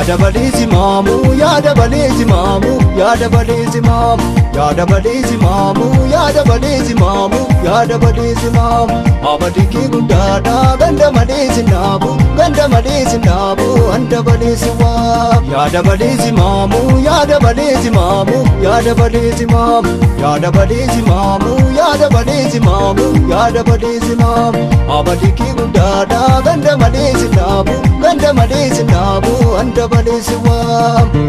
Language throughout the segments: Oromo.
yaada balee simaamu yaada balee simaamu yaada balee simaamu yaada balee simaamu yaada balee simaamu yaada balee simaamu abadii guddaadha ganda malee sinaabu ganda malee sinaabu handa balee siwaamu yaada balee simaamu yaada balee simaamu yaada balee simaamu yaada balee simaamu yaada balee simaamu yaada balee simaamu abadii guddaadha ganda malee sinaabu ganda malee sinaabu handa balee siwaamu.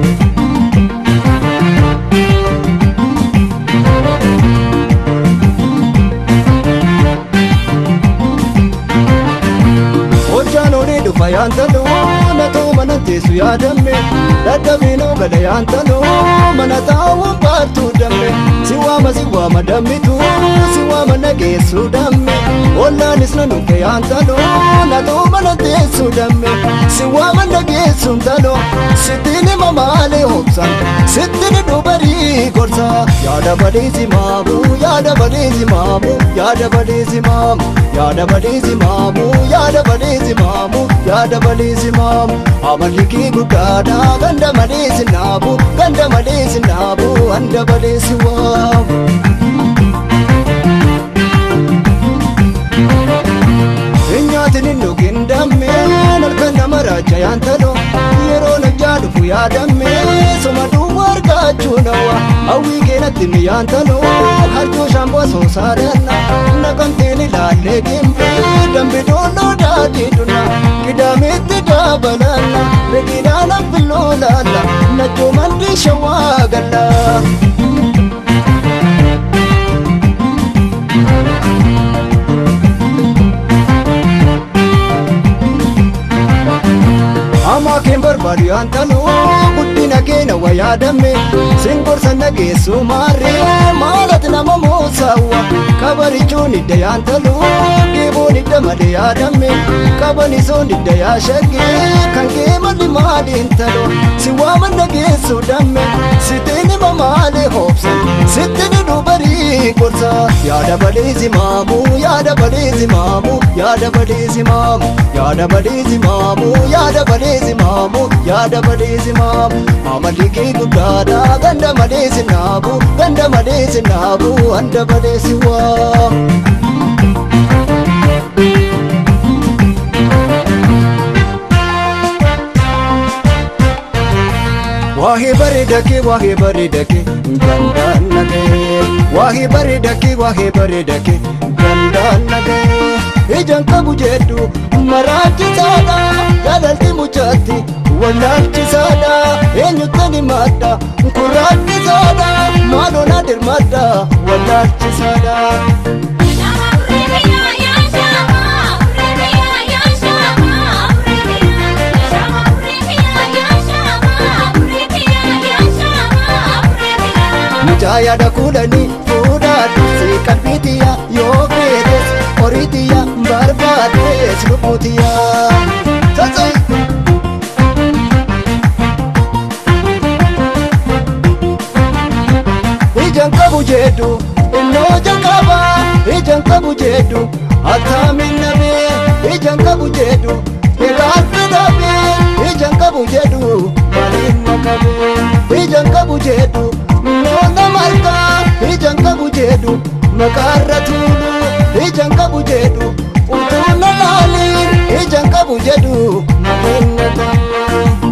Hojjaan olii dhufa yaantaloo natoo mana teessu yaadamme dadhabinoo gala yaantaloo mana taa'uun baattuu damme si waama si waama dammitu si waama nageessu damme ollaanis na dhufe yaantaloo natoo mana teessu damme si waama nageessu taloo sittiin hima maalee hobsan sittiin dubarii gorsa yaada balee simaamu yaada balee simaamu yaada balee simaamu yaada balee simaamu yaada balee simaamu yaada balee simaamu amalli kee guddaadha ganda malee sinaabu ganda malee sinaabu handa balee siwaamu. Nyaatin hin dhugin dammeen halkan nama raacha yaantaloo yeroo najjaa dhufu yaadamme soma duwwa argachuu nawa hawwii keenatti mi yaantaloo harjoo shaamboo soosaadhanna naqamteen ilaallee gimbee dambi doonoo daadii dunna qidaameetti daabalanna beekidaan affilloo laalla najjoo mandii shawaa galla. Amaa keen barbaadu yaantaloo guddina keenya waa yaadamme singorsa nageessu maarree maalati nama moosaawwa kabarichuun hidda yaantaloo geeboon hidda malee yaadamme qabanisoon hidda yaashagee kan kee malli maaliin taloo si waama nageessu damme sitiin hima maalee hoobsan sittiin dubarii gorsa yaada balee simaamu yaada balee simaamu yaada balee simaamu yaada balee simaamu yaada balee simaamu yaada balee simaamu amalli kee guddaadha ganda malee sinaabu ganda malee sinaabu handa balee siwaamu. Waahee bareeda kee waahee bareeda kee gandaan nagee waahee bareeda kee waahee bareeda kee gandaan nagee ijaan qabu jedhu maraachisaadha jaalalti muchaatti wallaalchisaadha eenyuttani madda kuraachisaadha maaloo na dirmadda wallaalchisaadha. Mucaayada kudhanii fuudhaa dursee qalbiitiyya yoo feetes horiitiyya barbaadees lubbuutiyya. Sassai. Ijaan qabu jedhu innoo jalqaba ijaan qabu jedhu attaamin nabee ijaan qabu jedhu egaatti dhabee ijaan qabu jedhu maaliin makabee ijaan qabu jedhu. Noona malkaa ijaan qabu jedhu makaarra tuulu ijaan qabu jedhu utuu na laaliin ijaan qabu jedhu maqeen na ta'u.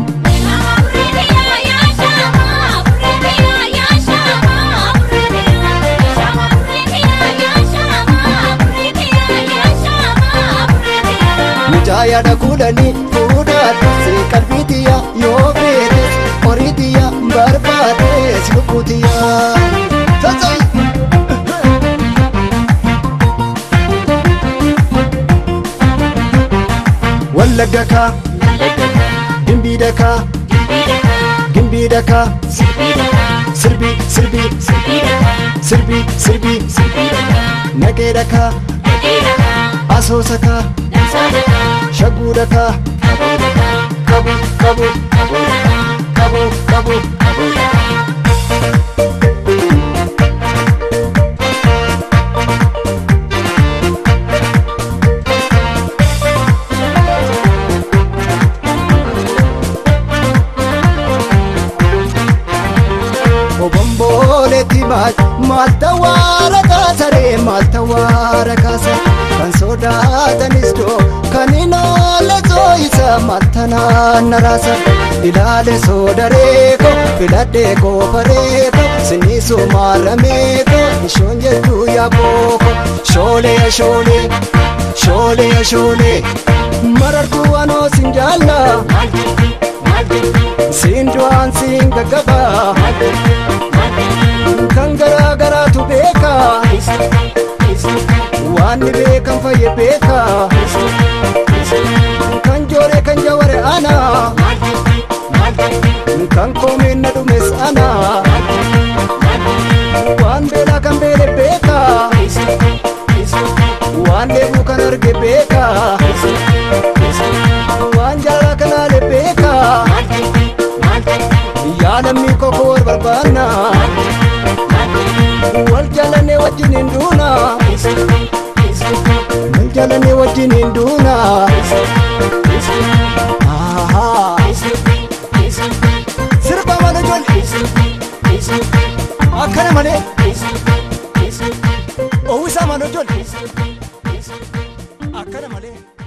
Mucaayada kudhanii fuudhaa dursee qalbiitiyya yoo feetes horiitiyya barbaadees lubbuutiyya. Sassai. Wallagga kaa dimbii dakaa gimbii dakaa sirbii sirbii sirbii sirbii naqee dakaa asoosa kaa shaguu dakaa qabu qabu qabu qabu qabu. kanistoo kan inaale soo isa mattanaan naraasa ilaale soo dareeko filadhee koo bareeko sinisoo maarameeko ishoon jedhu yaabooko shoolee shoolee shoolee shoolee marartuu anoo sin jaalla siin du'aan siin gaggabaa kan garaa garaatu beeka waan ni beekan fayye beeka kan joore kan jaware ana kan koomeen na dhumes ana waan beelaa kan beele beeka waan dheebuu kan arge beeka waan jaalala kan haale beeka yaalamni koko wal barbaanna wal jaalannee wajjin hin duuna wal jaalannee wajjin hin duuna sirba mana ijoollee akkana malee owwisaa mana ijoollee akkana malee.